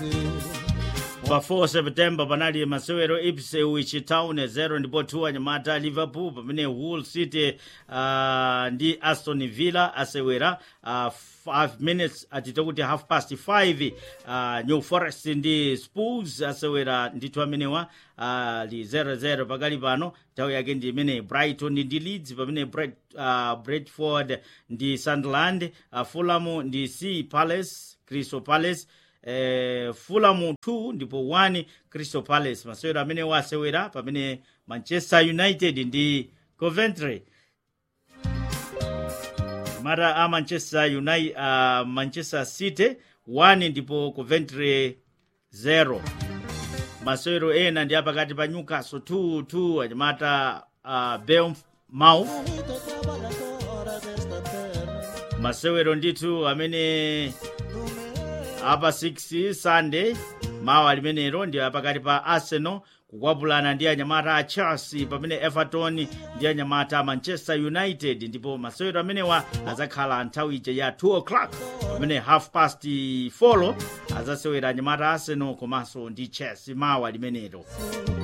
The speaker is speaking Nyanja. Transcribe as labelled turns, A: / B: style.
A: pa 4 september panali masewero ipswich town 0 ndipo 2 anyamata liverpool pamene hull city uh, ndi aston villa asewera uh, 5 minutes atite kuti half past 5 uh, new forest ndi spurs asewera ndithu amenewa uh, li 00 pakali pano nthawi yake ndi imene brighton ndi leeds pamene Bret, uh, bradford ndi sunderland uh, fulham ndi sea palace crystal palace eh, fulham 2 ndipo 1 crystal palace masewero amene wasewera pamene manchester united ndi coventry mara a manchester united uh, manchester city 1 ndipo coventry 0 masewero ena ndi apakati pa newcastle 2 2 anyamata uh, bournemouth masewero ndithu amene apa 6 sunday mawa limenelo ndi pakati pa arsenal kukwapulana ndi anyamata a chelsea pamene everton ndi anyamata a manchester united ndipo masewero amenewa azakhala nthawi ija ya 2 o'clock pamene half past 4 azasewera anyamata a arsenal komanso ndi chelsea mawa limenelo